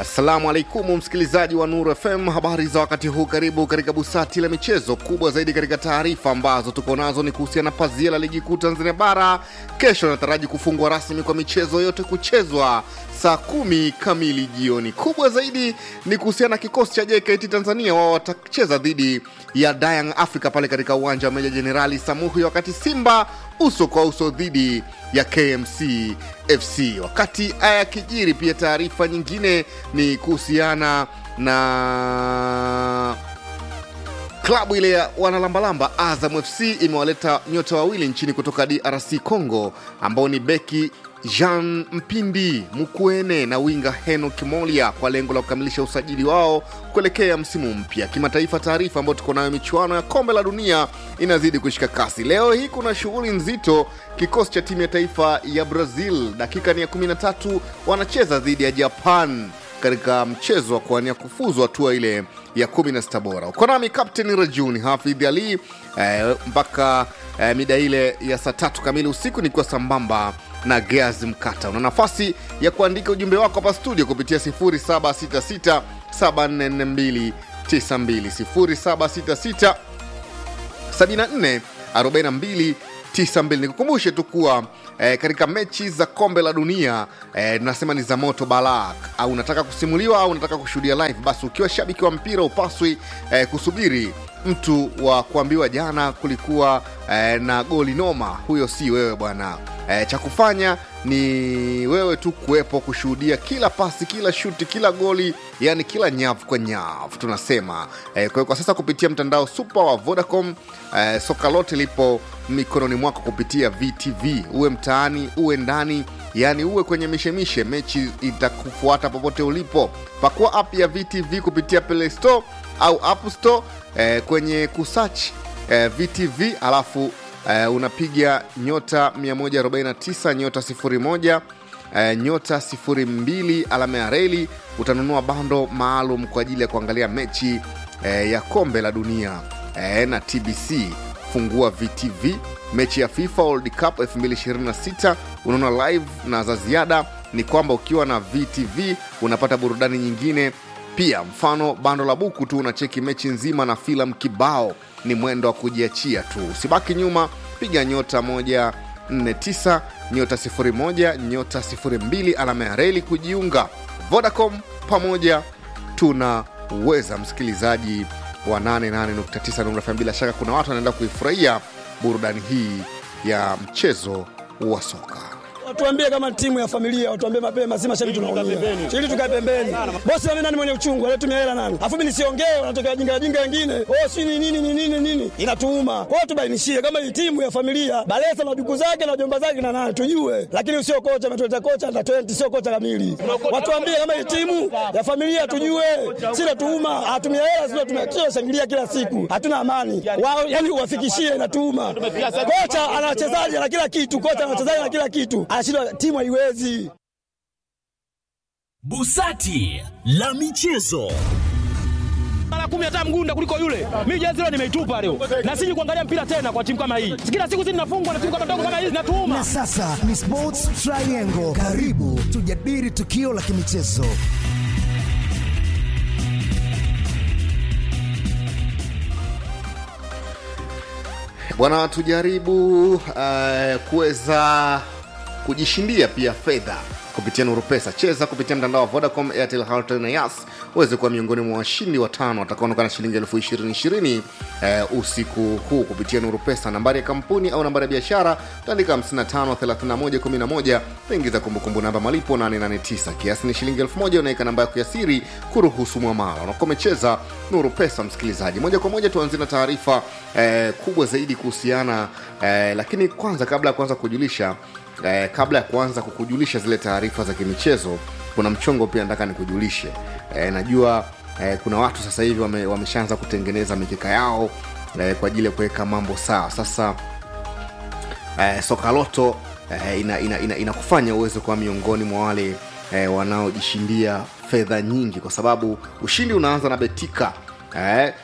Assalamu alaikum msikilizaji wa Nuru FM, habari za wakati huu. Karibu katika busati la michezo. Kubwa zaidi katika taarifa ambazo tuko nazo ni kuhusiana na pazia la ligi kuu Tanzania Bara. Kesho nataraji kufungwa rasmi kwa michezo yote kuchezwa saa kumi kamili jioni. Kubwa zaidi ni kuhusiana na kikosi cha JKT Tanzania, wao watacheza dhidi ya Young Africa pale katika uwanja wa Meja Jenerali Samuhi, wakati Simba uso kwa uso dhidi ya KMC FC. Wakati haya yakijiri, pia taarifa nyingine ni kuhusiana na klabu ile ya wanalambalamba Azam FC imewaleta nyota wawili nchini kutoka DRC Congo ambao ni beki Jean Mpindi Mukwene na winga Henok Molia kwa lengo la kukamilisha usajili wao kuelekea msimu mpya kimataifa. Taarifa ambayo tuko nayo, michuano ya kombe la dunia inazidi kushika kasi. Leo hii kuna shughuli nzito. Kikosi cha timu ya taifa ya Brazil dakika ni ya 13 wanacheza dhidi ya Japan katika mchezo wa kuania kufuzu hatua ile ya 16 bora. Uko nami Kapteni Rajuni Hafidh Ali eh, mpaka eh, mida ile ya saa tatu kamili usiku nikiwa sambamba na Geaz Mkata. Una nafasi ya kuandika ujumbe wako hapa studio kupitia 0766 744292 0766 74 42 92. Nikukumbushe tu kuwa eh, katika mechi za kombe la dunia eh, tunasema ni za moto balak, au unataka kusimuliwa au unataka kushuhudia live, basi ukiwa shabiki wa mpira upaswi eh, kusubiri mtu wa kuambiwa jana kulikuwa eh, na goli noma. Huyo si wewe bwana. Eh, cha kufanya ni wewe tu kuwepo kushuhudia kila pasi, kila shuti, kila goli, yani kila nyavu kwa nyavu tunasema. Eh, kwa hiyo kwa sasa kupitia mtandao super wa Vodacom eh, soka lote lipo mikononi mwako kupitia VTV, uwe mtaani uwe ndani yaani uwe kwenye mishemishe, mechi itakufuata popote ulipo. Pakua app ya VTV kupitia Play Store au App Store eh, kwenye kusearch eh, VTV alafu eh, unapiga nyota 149 nyota 01 eh, nyota 02 alama ya reli, utanunua bando maalum kwa ajili ya kuangalia mechi eh, ya kombe la dunia eh, na TBC. Fungua VTV mechi ya FIFA World Cup 2026 unaona live, na za ziada ni kwamba ukiwa na VTV unapata burudani nyingine pia, mfano bando la buku tu unacheki mechi nzima na filamu kibao. Ni mwendo wa kujiachia tu, usibaki nyuma, piga nyota 149 nyota 01 nyota 02 alama ya reli kujiunga. Vodacom, pamoja tunaweza. Msikilizaji wa 88.9 Nuru FM, bila shaka kuna watu wanaenda kuifurahia burudani hii ya mchezo wa soka. Watuambie kama timu ya familia, watuambie mapema, si mashabiki tunaumia. Ili tukae pembeni. Bosi mimi nani mwenye uchungu, alitumia hela nani? Afu mimi nisiongee, wanatokea wajinga wajinga wengine. Oh, si ni nini ni nini nini? Inatuuma. Kwa hiyo tubainishie kama hii timu ya familia, Balesa na duku zake na jomba zake na nani tujue. Lakini sio kocha ametuleta kocha na 20 sio kocha kamili. Watuambie kama hii timu ya familia tujue. Si natuuma, hatumia hela sio tumia shangilia kila siku. Hatuna amani. Wao yani uwafikishie inatuuma. Kocha ana wachezaji na kila kitu, kocha ana wachezaji na kila kitu anashindwa timu haiwezi. Busati la michezo mara kumi hata mgunda kuliko yule. Mimi jezi leo nimeitupa leo, na siji kuangalia mpira tena kwa timu kama hii. Kila siku zinafungwa na timu kama ndogo kama hizi zinatuuma. Na sasa ni Sports Triangle, karibu tujadili tukio la kimichezo. Bwana, tujaribu uh, kuweza kujishindia pia fedha kupitia Nuru Pesa. Cheza kupitia mtandao wa Vodacom, Airtel, Halotel na Yas uweze kuwa miongoni mwa washindi watano watakaonekana na shilingi elfu ishirini ishirini eh, usiku huu kupitia Nuru Pesa. Nambari ya kampuni au nambari ya biashara utaandika 553111 utaingiza kumbukumbu namba malipo 889 kiasi ni shilingi elfu moja unaweka namba yako ya siri kuruhusu mwamala. Unakuwa umecheza Nuru Pesa, msikilizaji. Moja kwa moja tuanzie na taarifa eh, kubwa zaidi kuhusiana eh, lakini kwanza kabla ya kuanza kujulisha eh, kabla ya kuanza kukujulisha zile taarifa za kimichezo kuna mchongo pia nataka nikujulishe eh, najua eh, kuna watu sasa hivi wame, wameshaanza kutengeneza mikeka yao eh, kwa ajili ya kuweka mambo sawa sasa eh, sokaloto eh, inakufanya ina, ina, inakufanya uweze kuwa miongoni mwa wale eh, wanaojishindia fedha nyingi kwa sababu ushindi unaanza na betika eh,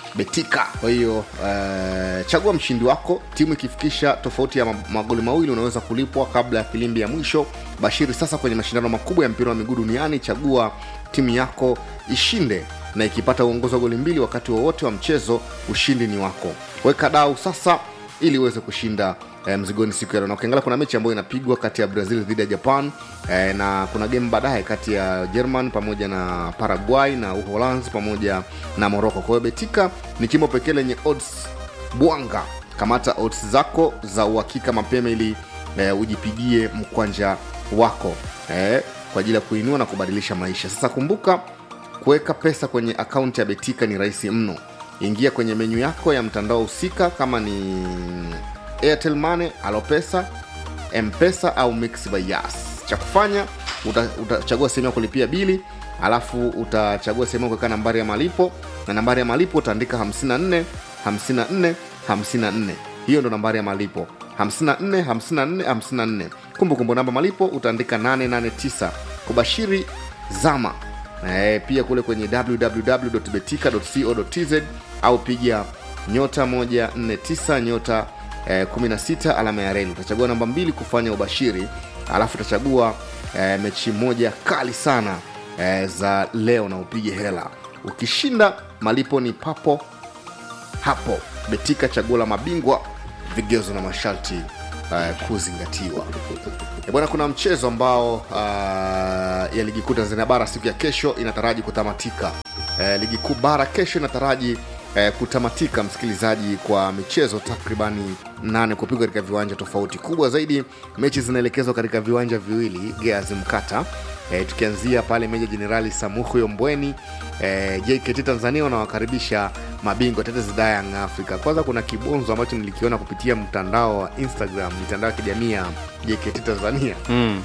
betika kwa hiyo uh, chagua mshindi wako timu ikifikisha tofauti ya ma- magoli mawili unaweza kulipwa kabla ya filimbi ya mwisho bashiri sasa kwenye mashindano makubwa ya mpira wa miguu duniani chagua timu yako ishinde na ikipata uongozi wa goli mbili wakati wowote wa mchezo ushindi ni wako weka dau sasa ili uweze kushinda eh, mzigoni siku ya leo na ukiangalia kuna mechi ambayo inapigwa kati ya brazil dhidi ya japan eh, na kuna game baadaye kati ya german pamoja na paraguay na uholanzi pamoja na morocco kwa hiyo betika ni chimbo pekee lenye odds bwanga kamata odds zako za uhakika mapema ili eh, ujipigie mkwanja wako eh, kwa ajili ya kuinua na kubadilisha maisha sasa kumbuka kuweka pesa kwenye akaunti ya betika ni rahisi mno ingia kwenye menyu yako ya mtandao husika kama ni airtel money alopesa mpesa au mix by yas cha kufanya uta- utachagua sehemu ya kulipia bili alafu utachagua sehemu ya kuweka nambari ya malipo na nambari ya malipo utaandika 54 54 54 hiyo ndo nambari ya malipo 54 54 54 kumbukumbu namba malipo utaandika 889 kubashiri zama e, pia kule kwenye www.betika.co.tz au piga nyota 149 nyota eh, 16 alama ya reli utachagua namba mbili kufanya ubashiri alafu utachagua eh, mechi moja kali sana eh, za leo na upige hela ukishinda malipo ni papo hapo betika chaguo la mabingwa vigezo na masharti uh, kuzingatiwa Eh, bwana kuna mchezo ambao uh, ya ligi kuu tanzania bara siku ya kesho inataraji kutamatika uh, ligi kuu bara kesho inataraji uh, kutamatika msikilizaji kwa michezo takribani nane kupigwa katika viwanja tofauti kubwa zaidi mechi zinaelekezwa katika viwanja viwili geazi mkata e, tukianzia pale meja jenerali samuhuyo mbweni e, jkt tanzania wanawakaribisha mabingwa tetezi da Young africa kwanza kuna kibonzo ambacho nilikiona kupitia mtandao wa instagram mitandao ya kijamii ya jkt tanzania mm.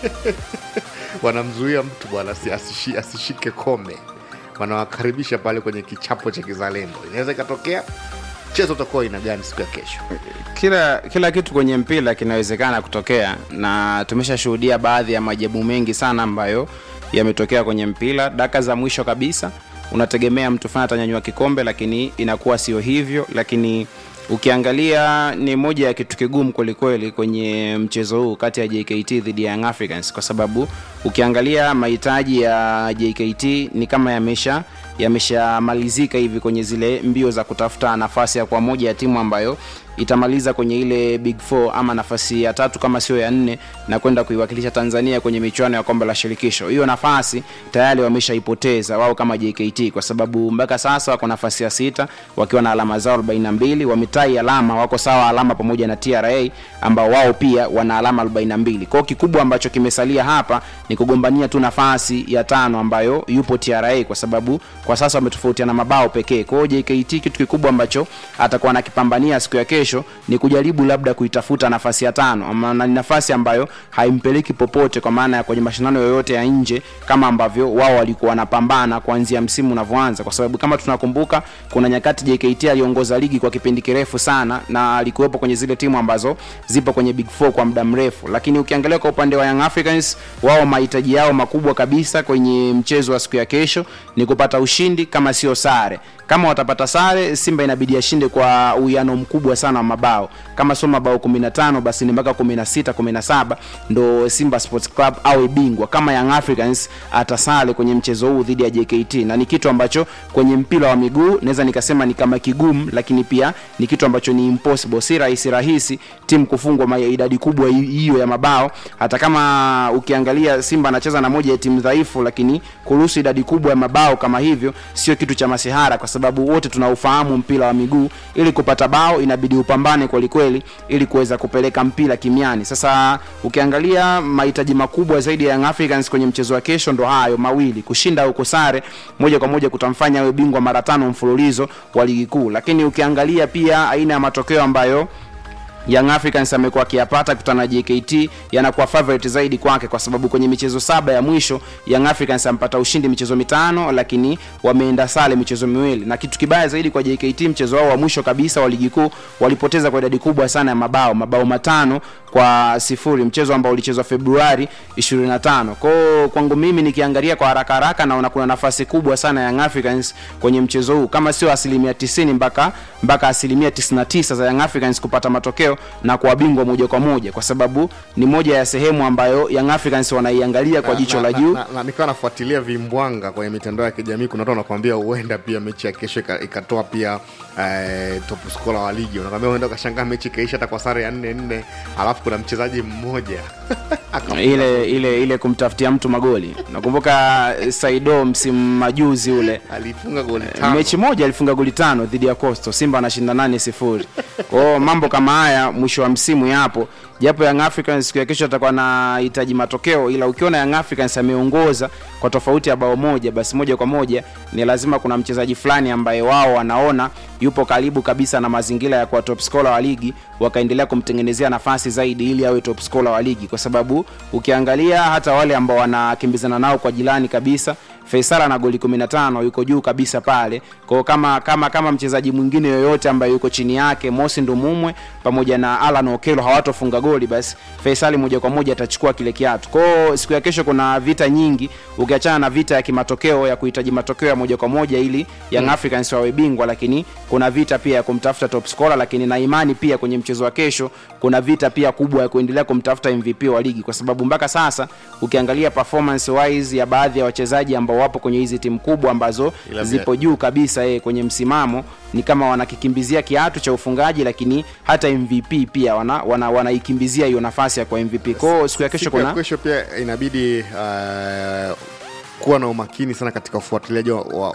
wanamzuia mtu bwana asi- asishi, asishike kombe wanawakaribisha pale kwenye kichapo cha kizalendo inaweza ikatokea mchezo utakuwa aina gani siku ya kesho kila kila kitu kwenye mpira kinawezekana kutokea na tumeshashuhudia baadhi ya majabu mengi sana ambayo yametokea kwenye mpira daka za mwisho kabisa unategemea mtu fulani atanyanyua kikombe lakini inakuwa sio hivyo lakini ukiangalia ni moja ya kitu kigumu kwelikweli kwenye mchezo huu kati ya jkt dhidi ya young africans kwa sababu ukiangalia mahitaji ya jkt ni kama yamesha yameshamalizika hivi kwenye zile mbio za kutafuta nafasi ya kuwa moja ya timu ambayo itamaliza kwenye ile big four ama nafasi ya tatu kama sio ya nne na kwenda kuiwakilisha tanzania kwenye michuano ya kombe la shirikisho hiyo nafasi tayari wameshaipoteza wao kama jkt kwa sababu mpaka sasa wako nafasi ya sita wakiwa na alama zao 42 wametai alama wako sawa alama pamoja na tra ambao wao pia wana alama 42 kwao kikubwa ambacho kimesalia hapa ni kugombania tu nafasi ya tano ambayo yupo tra kwa sababu kwa sasa wametofautiana mabao pekee kwao jkt kitu kikubwa ambacho atakuwa anakipambania siku ya kesho ni kujaribu labda kuitafuta nafasi ya tano ama na ni nafasi ambayo haimpeleki popote kwa maana ya kwenye mashindano yoyote ya nje kama ambavyo wao walikuwa wanapambana kuanzia msimu unavyoanza kwa sababu kama tunakumbuka kuna nyakati jkt aliongoza ligi kwa kipindi kirefu sana na alikuwepo kwenye zile timu ambazo zipo kwenye big four kwa muda mrefu lakini ukiangalia kwa upande wa young africans wao mahitaji yao makubwa kabisa kwenye mchezo wa siku ya kesho ni kupata ushindi kama sio sare kama watapata sare simba inabidi ashinde kwa uwiano mkubwa sana wa mabao kama sio mabao 15 basi ni mpaka 16 17 ndo simba sports club awe bingwa kama young africans atasale kwenye mchezo huu dhidi ya jkt na ni kitu ambacho kwenye mpira wa miguu naweza nikasema ni kama kigumu lakini pia ni kitu ambacho ni impossible si rahisi rahisi timu kufungwa ma- idadi kubwa hi- hiyo ya mabao hata kama ukiangalia simba anacheza na moja ya timu dhaifu lakini kuruhusu idadi kubwa ya mabao kama hivyo sio kitu cha masihara kwa sababu wote tunaufahamu mpira wa miguu ili kupata bao inabidi upambane kwelikweli ili kuweza kupeleka mpira kimiani sasa ukiangalia mahitaji makubwa zaidi ya young africans kwenye mchezo wa kesho ndo hayo mawili kushinda au kusare moja kwa moja kutamfanya awe bingwa mara tano mfululizo wa ligi kuu lakini ukiangalia pia aina ya matokeo ambayo Young Africans amekuwa akiyapata kutana na JKT yanakuwa favorite zaidi kwake, kwa sababu kwenye michezo saba ya mwisho Young Africans ampata ushindi michezo mitano, lakini wameenda sare michezo miwili, na kitu kibaya zaidi kwa JKT, mchezo wao wa mwisho kabisa wa ligi kuu walipoteza kwa idadi kubwa sana ya mabao, mabao matano kwa sifuri, mchezo ambao ulichezwa Februari 25. Kwa kwangu mimi nikiangalia kwa haraka haraka, naona kuna nafasi kubwa sana ya Young Africans kwenye mchezo huu, kama sio asilimia 90 mpaka mpaka asilimia 99 za Young Africans kupata matokeo na kuwa bingwa moja kwa moja, kwa sababu ni moja ya sehemu ambayo Young Africans wanaiangalia kwa Na- jicho na- la juu. na- na- na nikawa nafuatilia vimbwanga kwenye mitandao ya kijamii kuna watu wanakwambia huenda pia mechi ya kesho ika- ikatoa pia eh, top scorer wa ligi wanakwambia huenda ukashangaa mechi ikaisha hata kwa sare ya nne nne alafu kuna mchezaji mmoja Akafunga ile ile ile kumtafutia mtu magoli. Nakumbuka eh, Saido msimu majuzi ule alifunga goli tano mechi moja alifunga goli tano dhidi ya Coastal, Simba anashinda nane sifuri. Kwa hiyo mambo kama haya mwisho wa msimu yapo, japo Young Africans siku ya kesho atakuwa anahitaji matokeo, ila ukiona Young Africans ameongoza kwa tofauti ya bao moja, basi moja kwa moja ni lazima kuna mchezaji fulani ambaye wao wanaona yupo karibu kabisa na mazingira ya kuwa top scorer wa ligi, wakaendelea kumtengenezea nafasi zaidi ili awe top scorer wa ligi, kwa sababu ukiangalia hata wale ambao wanakimbizana nao kwa jirani kabisa Faisal ana goli 15 yuko juu kabisa pale. Kwa hiyo kama kama kama mchezaji mwingine yoyote ambaye yuko chini yake Mosi Ndumumwe pamoja na Alan Okelo hawatofunga goli, basi Faisal moja kwa moja atachukua kile kiatu. Kwa hiyo siku ya kesho kuna vita nyingi, ukiachana na vita ya kimatokeo ya kuhitaji matokeo ya moja kwa moja ili Young Africans wawe bingwa, lakini kuna vita pia ya kumtafuta top scorer, lakini na imani pia kwenye mchezo wa kesho kuna vita pia kubwa ya kuendelea kumtafuta MVP wa ligi, kwa sababu mpaka sasa ukiangalia performance wise ya baadhi ya wachezaji ambao wapo kwenye hizi timu kubwa ambazo Ila zipo juu kabisa eh, kwenye msimamo ni kama wanakikimbizia kiatu cha ufungaji, lakini hata MVP pia wana, wana, wanaikimbizia hiyo nafasi ya kwa MVP. Kwa hiyo siku ya kesho Siku ya kuna kesho pia inabidi uh, kuwa na umakini sana katika ufuatiliaji wa, wa,